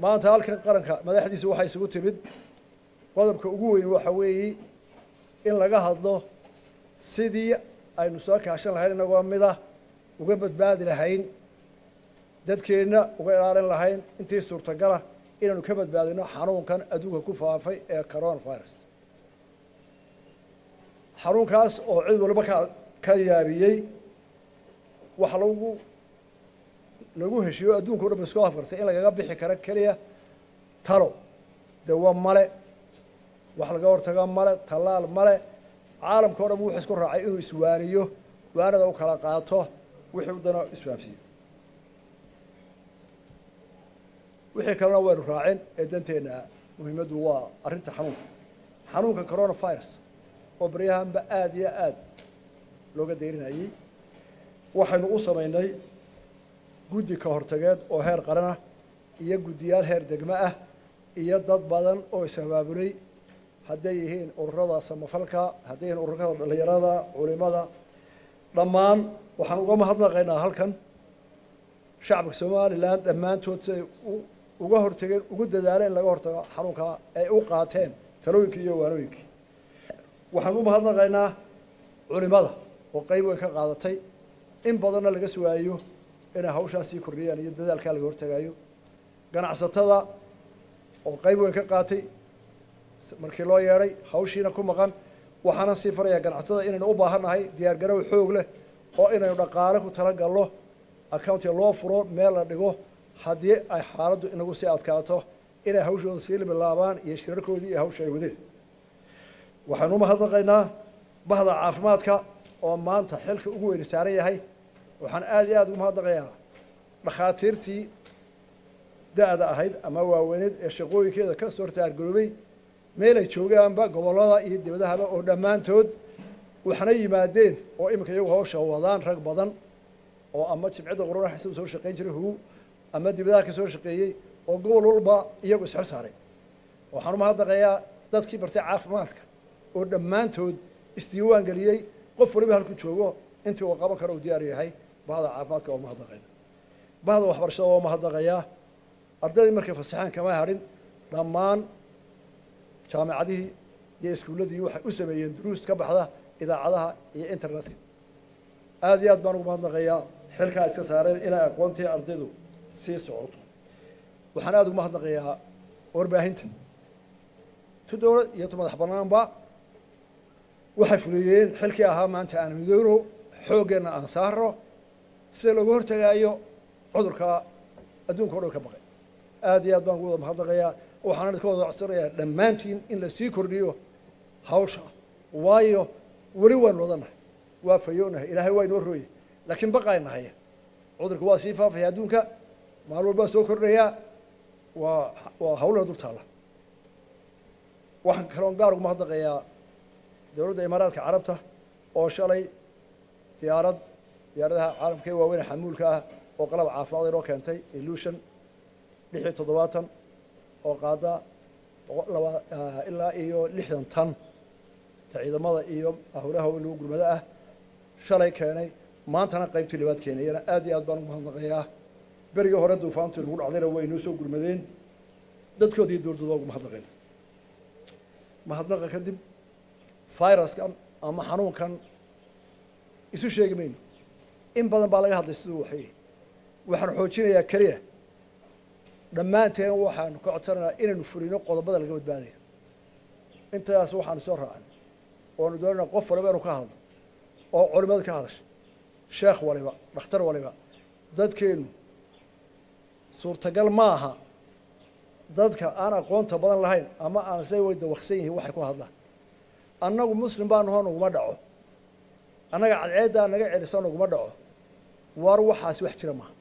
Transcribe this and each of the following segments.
maanta halkan qaranka madaxdiisa waxaa isugu timid qodobka ugu weyn waxa weeye in laga hadlo sidii aynu soo kaashan lahayn inagoo mid ah uga badbaadi lahayn dadkeenna uga ilaalin lahayn intii suurtagala inaynu ka badbaadino xanuunkan adduunka ku faafay ee corona virus xanuunkaas oo cid waliba ka ka yaabiyey waxa lagu lagu heshiiyo adduunka o dhan ba isku afkarsay in lagaga bixi karo keliya talo dawo male wax laga hortago male tallaal male caalamka o dhan wuxuu isku raacay inuu iswaaniyo waanada u kala qaato wixii u dana isfahamsiiyo wixii kalena waynu raacin ee danteenna muhiimaddu waa arrinta xanuunka xanuunka corona virus oo baryahanba aada iyo aada looga dayrinayey waxaynu u samaynay guddi ka hortageed oo heer qaran ah iyo guddiyaal heer degmo ah iyo dad badan oo is-abaabulay hadday yihiin ururada samafalka hadday yihiin ururada dhallinyarada culimada dhammaan waxaan uga mahadnaqaynaa halkan shacabka somalilan dhammaantood siay uga hortageen ugu dadaaleen in laga hortago xanuunkaa ay u qaateen talooyinkii iyo waanooyinkii waxaan u mahadnaqaynaa culimada oo qeyb weyn ka qaadatay in badanna laga sugaayo inay hawshaas sii kordhiyaan iyo dadaalkaa laga hortagaayo ganacsatada oo qeyb weyn ka qaatay markii loo yeedhay hawshiina ku maqan waxaana sii farayaa ganacsatada inaynu u baahannahay diyaargarow xoog leh oo inaynu dhaqaale ku talagalno accountiga loo furo meel la dhigo haddii ay xaaladdu inagu sii adkaato inay hawshooda sii bilaabaan iyo shirarkoodii iyo hawsha ay wadeen waxaanu umahadnaqaynaa bahda caafimaadka oo maanta xilka ugu weyni saaran yahay waxaan aada iyo aada ugu mahadnaqayaa dhakhaatiirtii da-da ahayd ama waaweyneed ee shaqooyinkeeda ka soo taargaroobay meel ay joogaanba gobollada iyo dibadahaba oo dhammaantood waxna yimaadeen oo iminka iyagu hawsha wadaan rag badan oo ama jimcida qorona xisada soo shaqayn jiray huu ama dibadaha ka soo shaqeeyey oo gobol walba iyagu isxil saaray waxaan umahadnaqayaa dadkii bartay caafimaadka oo dhammaantood isdiiwaan geliyey qof waliba halku joogo intii uu qaban karo uu diyaar yahay bahda caafimaadka oo mahadnaqayna bahda waxbarashada waa mahadnaqayaa ardaydii markay fasaxeen kama hadhin dhammaan jaamacadihii iyo iskuulladii waxay u sameeyeen duruus ka baxda idaacadaha iyo internetka aada iyo aad baan ugu mahadnaqayaa xilkaa iska saareen inay aqoontii ardaydu sii socoto waxaan aada ugu mahadnaqayaa warbaahinta tu dowlad iyo tu madax banaanba waxay fuliyeen xilkii ahaa maanta aan midoono xooggeenna aan saaro sida looga hortagaayo cudurka adduunka o dhan ka baqay aada iyo aad baan ugu wada mahadnaqayaa waxaana idinka wada codsanayaa dhammaantiin in lasii kordhiyo hawsha waayo weli waanu wadanahay waa fayoonahay ilaahay waa inoo rooye laakiin baqaynahay cudurka waa sii faafaya adduunka maalin walbaa soo kordhayaa waa waa hawlana dul taalla waxaan kaloon gaar ugu mahadnaqayaa dowladda imaaraadka carabta oo shalay diyaarad diyaaradaha caalamka ee waaweyne xamuulka ah oo qalab caafimaad inoo keentay illution lix iyo toddobaatan oo qaada laba ilaa iyo lixdan tan ta ciidamada iyo howlaha lagu gurmado ah shalay keenay maantana qaybtii labaad keenayana aad iyo aad baan ugu mahadnaqayaa berigii hore duufaantii lagu dhacdayna way inoo soo gurmadeen dadkoodii dowladooda ugu mahadnaqeen mahadnaqa kadib viruskan ama xanuunkan isu sheegi mayno in badan baa laga hadlay siduu waxay waxaan xoojinayaa keliya dhammaanteen waxaanu ka codsanaynaa inaynu fulino qodobada laga badbaadaya intaas waxaanu soo raacan oanu doonayna qof waliba inuu ka hadlo oo culimada ka hadasha sheekh waliba dhakhtar waliba dadkeenu suurtagal ma aha dadka aan aqoonta badan lahayn ama aan isla way dawaqsan yihiin waxay ku hadlaan annagu muslim baa nahoo naguma dhaco annaga cadceeddaa naga celiso naguma dhaco war waxaasi wax jira maaha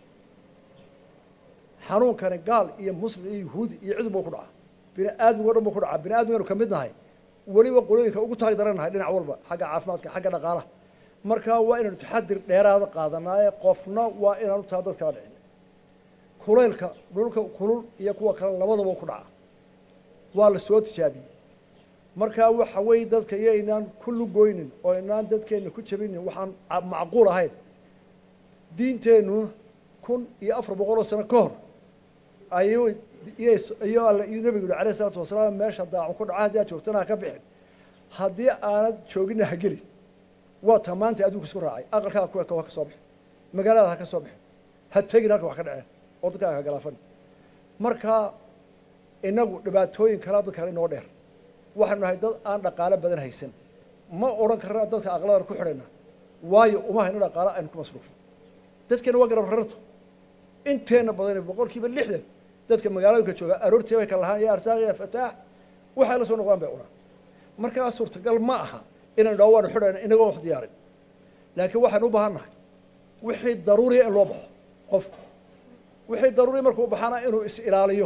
xanuunkani gaal iyo muslim iyo yuhuudi iyo cid buu ku dhacaa bini aadmigo dhan buu ku dhacaa bini aadmiganu ka mid nahay weliba qolooyinka ugu taag darannahay dhinac walba xagga caafimaadka xagga dhaqaalaha markaa waa inaynu taxadir dheeraada qaadanaaye qofna waa inaanu taa dad kala dhicin kulaylka dhulka kulul iyo kuwa kale labadaba ku dhaca waa la soo tijaabiyey markaa waxa weeye dadka iyo inaan ku lugoynin oo inaan dadkeenna ku jabinin waxaan macquul ahayn diinteennu kun iyo afar boqoloo sano ka hor ayuu iyo alle iyo nabigu yihi alayh isalaatu wasalaam meesha daacun ku dhaca haddii aad joogtana ha ka bixin haddii aanad joogina ha gelin waa ta maanta adduunka isku raacay aqalkaaga ku eka waa ka soo bixin magaalada ha ka soo bixin ha tegin halka wax ka dhaceen oo dadkaaga ha galaafan marka inagu dhibaatooyin kalaa dad kale inoo dheer waxaanu nahay dad aan dhaqaalo badan haysan ma odhan karna dadka aqladan ku xidhayna waayo uma hayno dhaqaalo aynu ku masruufo dadkeena waa garab rarto inteena badan boqol kiiba lixdan dadka magaaladka jooga aroortii bay kala lahaan ya arsaaq ya fataax waxay la soo noqdaan bay cunaan markaa suurtagal ma aha inaynu dhaho waanu xidhayna inagoo wax diyaarin laakiin waxaynu u baahan nahay wixii daruuriya in loo baxo qofku wixii daruuriya markuu baxana inuu is ilaaliyo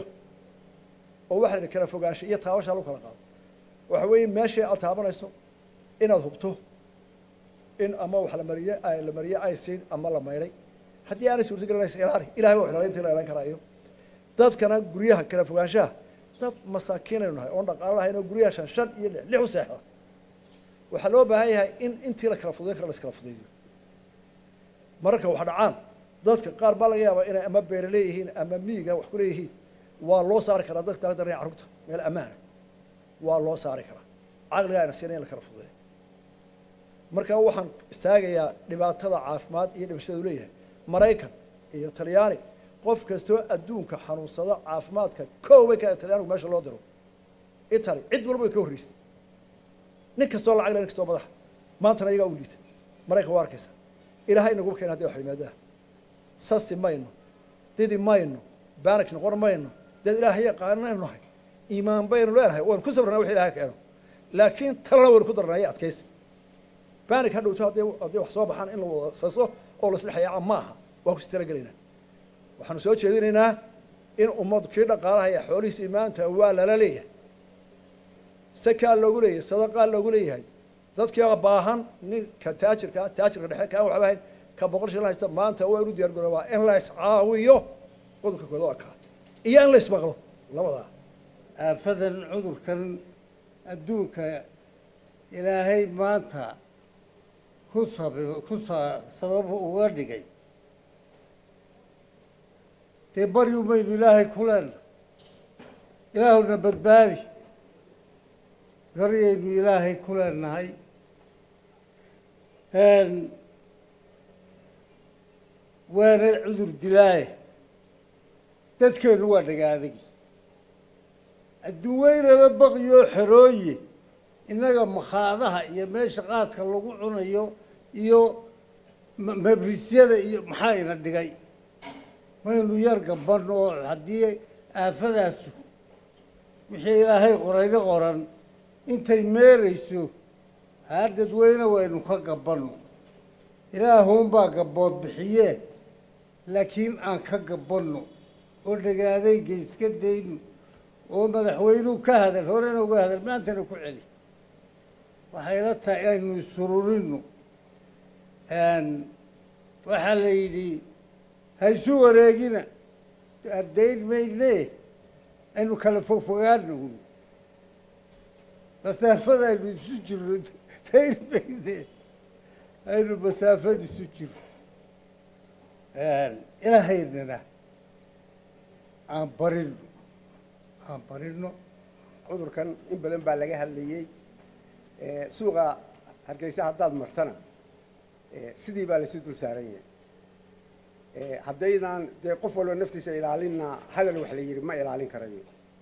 oo waxa la kala fogaanshay iyo taabasha lagu kala qaado waxa weeye meeshii aad taabanayso inaad hubto in ama wax la mariye la mariye aysiin ama la maydhay haddii aanay suurtagelin is ilaali ilahay waa ilaali intii la ilaalin karaayo dadkana guryaha kala fogaanshaha dad masaakiinaynu nahay oon dhaqaalo lahayn oo guryaha shan shan iyo lix lix u seexda waxaa loo baahan yahay in intii la kala fudayn kara la iskala fudaydiyo mararka wax dhacaan dadka qaar baa laga yaabaa inay ama beere leeyihiin ama miyiga wax ku leeyihiin waa loo saari karaa dadka taga daranaya carruurta meel ammaana waa loo saari karaa caqliga ayna siina in la kala fududeeyo marka waxaan istaagayaa dhibaatada caafimaad iyo dhimashada u leeyahay maraykan iyo talyaani qof kastoo adduunka xanuunsada caafimaadka kow bay ka talyaanigu meesha loo diro italy cid walba way ka horreysay nin kastoo lacag le nin kastoo madaxa maantana iyagaa u liita maraykan waa arkaysa ilaahay inaguba keena hadi wax yimaadaha sasi mayno didi mayno banik noqon mayno dad ilaahay yaqaanaynu nahay iimaan baynu leenahay waynu ku sabrnaa wix ilahay keeno laakiin talana waynu ku darnaya adkaysi banik ha dhowto hadday hadday wax soo baxaan in la wada saso oo la isdhexyaaca maaha waa kusi talagelaynaa waxaanu soo jeedinaynaa in ummadu kii dhaqaalaha iyo xoolihiisii maanta waa lala leeyahay sakaa loogu leeyahay sadaqaa loogu leeyahay dadkii baahan ninka taajirka taajirka dhexe kaan waxba hayn ka boqol shilin haysta maanta waa inu diyaar garoobaa in la iscaawiyo qodobka kooda waa kaa iyo in la ismaqlo labadaa aafadan cudurkan adduunka ilaahay maanta ku sab ku sa sabab uga dhigay dee baryu maynu ilaahay ku leenna ilaahuna badbaadi baryaynu ilaahay ku leenahay waana cudur dilaaye dadkeenu waa dhagaadagi adduun weynaba baqiyoo xerooye innaga makhaadaha iyo meesha qaadka lagu cunayo iyo mabrisyada iyo maxaa ina dhigay maynu yar gaban oo haddii aafadaasu wixii ilaahay qorayna qoran intay meerayso haar dadweyne waynu ka gabanno ilaahuunbaa gabbood bixiyee laakiin aan ka gabanno oo dhagaadayga iska dayno oo madaxweynuhu ka hadal horena uga hadal maantana ku celi waxayla tahay aynu isururinno waxaa la yidhi ha isu wareegina ardayn mayne aynu kala fogfogaano masaafada aynu isu jirno dayn mayne aynu masaafada isu jiro ilaahaynana aan barino aan barino cudurkan in badan baa laga hadlayey suuqa hargeysa haddaad martana sidii baa laysu dul saaran yahay haddaynaan dee qof walba naftiisa ilaalinna hadal wax la yidhi ma ilaalin karayo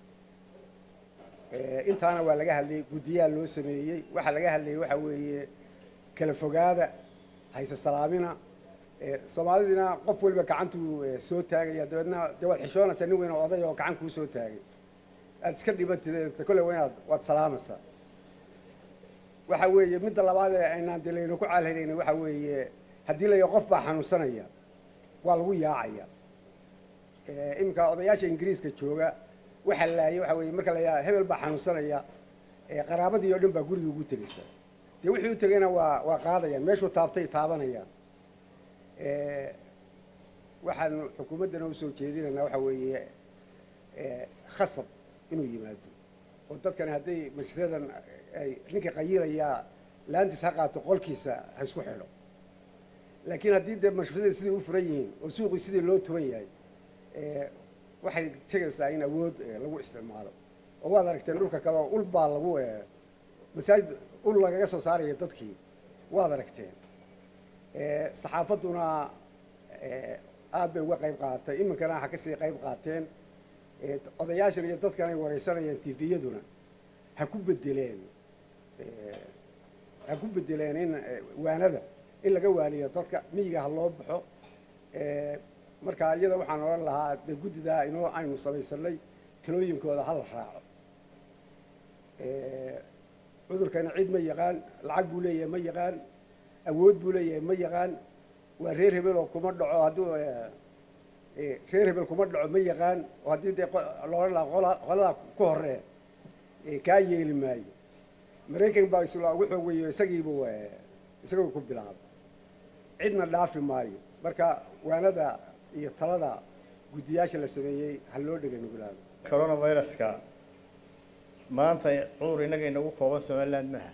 intaana waa laga hadlayey guddiyaa loo sameeyey waxaa laga hadlayey waxa weeye kala fogaada hayse salaamina soomaalidina qof walba gacantuu soo taagaya dabeedna dee waad xishoonaysaa nin weyn oo oday oo gacan kuu soo taagay aad iska dhibantid kolle waa inaad waad salaamaysaa waxa weeye midda labaad ee aynaan dee layna ku caalhaynayna waxa weeye haddii la yaho qof baa xanuunsanaya waa lagu yaacaya iminka odayaasha ingiriiska jooga waxa laayay waxa weeye marka la yaha hebel baa xanuunsanaya qaraabadii oo dhan baa guriga ugu tegaysa dee wixii u tegayna waa waa qaadayaan meeshuu taabtay taabanayaan waxaanu xukuumaddana usoo jeedinaynaa waxa weeye khasab inuu yimaado oo dadkani hadday majlisadan ay ninka qayilayaa laantiis ha qaato qolkiisa ha isku xidho laakiin haddii dee mashruucyada sidai u furan yihiin oo suuqii sidii loo tuban yahay waxay tegaysaa in awood eh, lagu isticmaalo oo waad aragteen dhulka kale oo ul baa lagu eh, masaajid ul lagaga soo saaraya dadkii waad aragteen Eh, saxaafadduna eh, aad bay uga qayb qaadatay iminkana waxaa kasii qayb qaateen Eh, odayaashan iyo dadkan ay wareysanayaan tviyaduna ha ku bedeleen eh, ha ku bedeleen in eh, waanada in laga waaniyo dadka miyiga ha loo baxo Eh, marka iyada waxaan odhan lahaa dee guddidaa inoo aynu samaysanay talooyinkooda ha la raaco Eh, cudurkana cid ma yaqaan lacag buu leeyahay ma yaqaan awood buu leeyahay ma yaqaan waa reer hebel oo kuma dhaco hadduu eh, eh, reer hebel kuma dhaco ma yaqaan oo haddii dee qo- loola lahaa qola- qoladaa ku horee eh, kaa yeeli maayo maraykan baa isla ugu xoog weeyo isagiibuu eh, isagoo ku bilaabay cidna dhaafi maayo marka waanada iyo talada guddiyaasha la sameeyey ha loo dhega nuglaado coronaviruska maanta cudur innaga inagu kooban somaliland maaha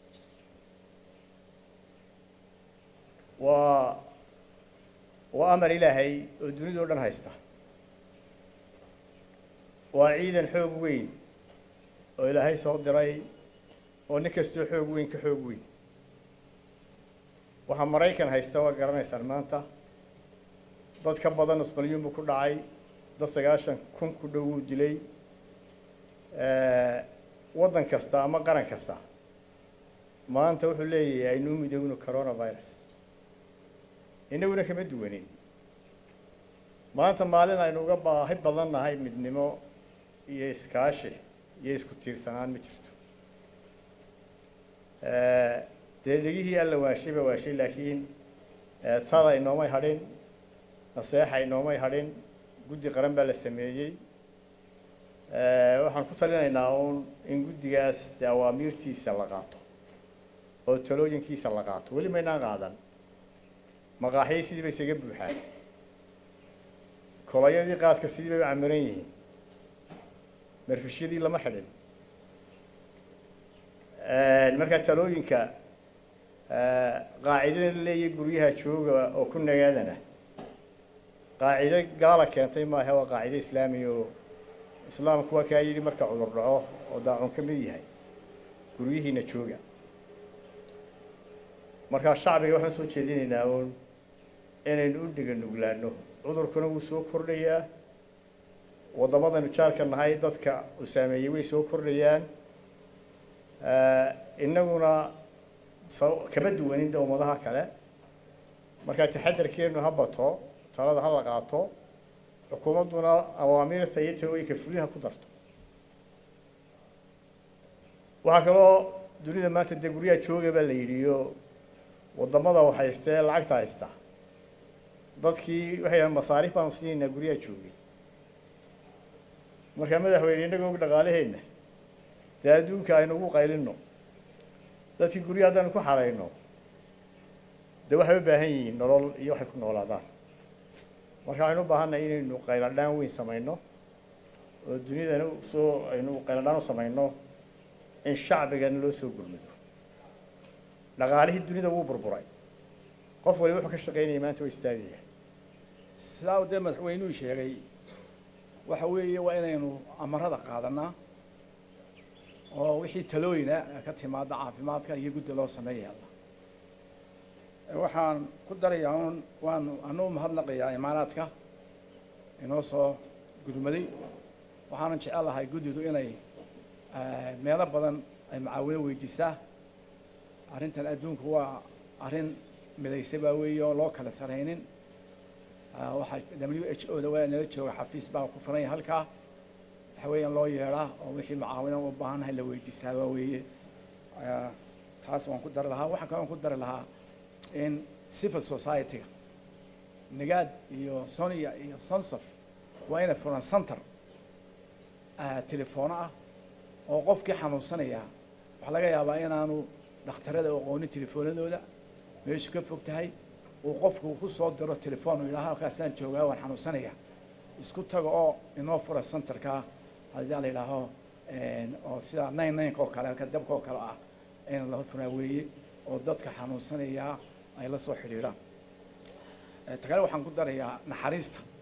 waa waa amar ilaahay oo dunidao dhan haysta waa ciidan xoog weyn oo ilaahay soo diray oo nin kastoo xoog weyn ka xoog weyn waxaa maraykan haysta waa garanaysaan maanta dad ka badan nus milyuun buu ku dhacay dad sagaashan kun ku dhow wuu dilay waddan kasta ama qaran kasta maanta wuxuu leeyahay aynuu midowno coronavirus innaguna kama duwanin maanta maalin aynu uga baahi badan nahay midnimo iyo iskaashi iyo isku tiirsanaan ma jirto dee dhegihii alla waashay ba waashay laakiin tada inoomay hadhin naseexa inoomay hadhin guddi qaran baa la sameeyey waxaan ku talinaynaa uun in guddigaas dee awaamiirtiisa la qaato oo talooyinkiisa la qaato weli maynaan qaadan maqaaxyay sidii bay isaga buuxaan kolayadii qaadka sidii bay u camiran yihiin marfishyadii lama xidhin markaa talooyinka qaacidada la leeyahay guryaha jooga oo ku nagaadana qaacido gaala keentay maaha waa qaacido islaamiya oo islaamku waa kaa yidhi marka cudur dhaco oo daacun ka mid yahay guryihiina jooga markaa shacbiga waxaan soo jeedinaynaa uun inaynu u dhiga nuglaano cudurkuna wuu soo kordhayaa waddamadaynu jaarka nahay dadka uu saameeyey way soo kordhayaan innaguna kama duwanin de ummadaha kale markaa taxadarkeenu ha bato talada ha la qaato xukuumadduna awaamiirta iyo talooyinka fulin ha ku darto waxaa kaloo dunida maanta dee guryaha jooga baa la yidhi iyo waddamada wax haystee lacagta haysta dadkii waxay yidhahan masaariif baanu siinaynaa guryaha joogay markaa madaxweyne innaga og dhaqaalaheenna dee adduunka aynu ugu qaylinno dadkii guryaha haddaanu ku xarayno dee waxay u baahan yihiin nolol iyo waxay ku noolaadaan marka waxaynu u baahannahay inaynu qayladhaan weyn samayno oo dunidana soo aynu qayladhaan u samayno in shacbigana loo soo gurmado dhaqaalihii dunida wuu burburay qof waliba wuxuu ka shaqaynaya maanta waa istaagaya sidaa uu dee madaxweynuhu sheegay waxa weeye waa inaynu amarada qaadanaa oo wixii talooyina ka timaada caafimaadka iyo guddi loo sameeyaala waxaan ku darayaa un waanu anu mahadnaqayaa imaaraadka inoo soo gurmaday waxaanan jecel lahay guddidu inay meelo badan ay macaawino weydiisaa arrintan adduunku waa arrin midaysa baa weeye oo loo kala saraynin waxaa w h o da waa nala jooga xafiis baa ku furan yahay halkaa waxa weeyaan loo yeedhaa oo wixii macaawino u baahannahay la weydiistaa baa weeye taas waan ku dari lahaa waxaan kaloo ku dari lahaa in civil society-ga nagaad iyo sonia iyo sonsof waa inay furan center telefoono ah oo qofkii xanuunsanaya waxaa laga yaabaa inaanu dhakhtarada aqoonin telefoonadooda meeshu ka fog tahay uu qofku ku soo diro telefoon uu yidhaha halkaasaan joogaa waan xanuunsanaya isku taga oo inoo fura centerka haddii la yidhaaho oo sida nine nineka oo kale halka dabka oo kale ah in la furaa weeye oo dadka xanuunsanaya ay la soo xidhiidhaan ta kale waxaan ku darayaa naxariista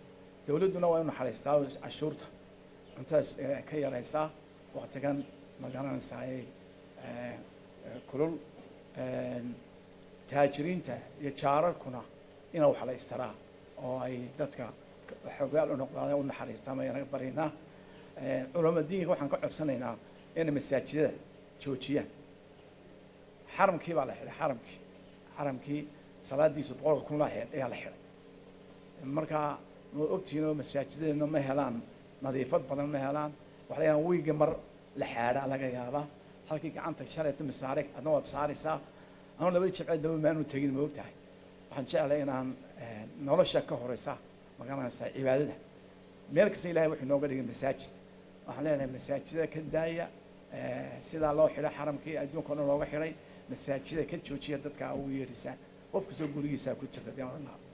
dawladduna waa inu naxariistaa oo cashuurta cuntadaas eh, ka yaraysaa waktigan ma garanaysaayey kulul een, taajiriinta iyo jaararkuna ina wax la istaraa oo ay dadka xogaal u noqdaan u naxariistaan ayaan baryaynaa culama diinka waxaan ka codsanaynaa inay masaajidada joojiyaan xaramkii baa la xidhay xaramkii xaramkii salaadiisu boqolka kun la ahayd ayaa la xidhay markaa ma ogtihiin oo masaajidadeena ma helaan nadiifad badan ma helaan waxaa laga yaabaa wiiga mar la xaadhaa laga yaabaa halkii gacanta shalayta masaare adna waad saaraysaa anu labadii jibceed daba maanu tegin ma ogtahay waxaan jeclay inaan eh, nolosha ka horeysa magaranaysaa cibaadada meel kasta ilahay wuxuu nooga dhigay masaajid waxaan leenahay masaajida ka daaya eh, sidaa loo xidhay xaramkii adduunka o dhan looga xidhay masaajida ka joojiya dadka ugu yeedhisaan qof kastoo gurigiisa ku jirta dee odhan lahaa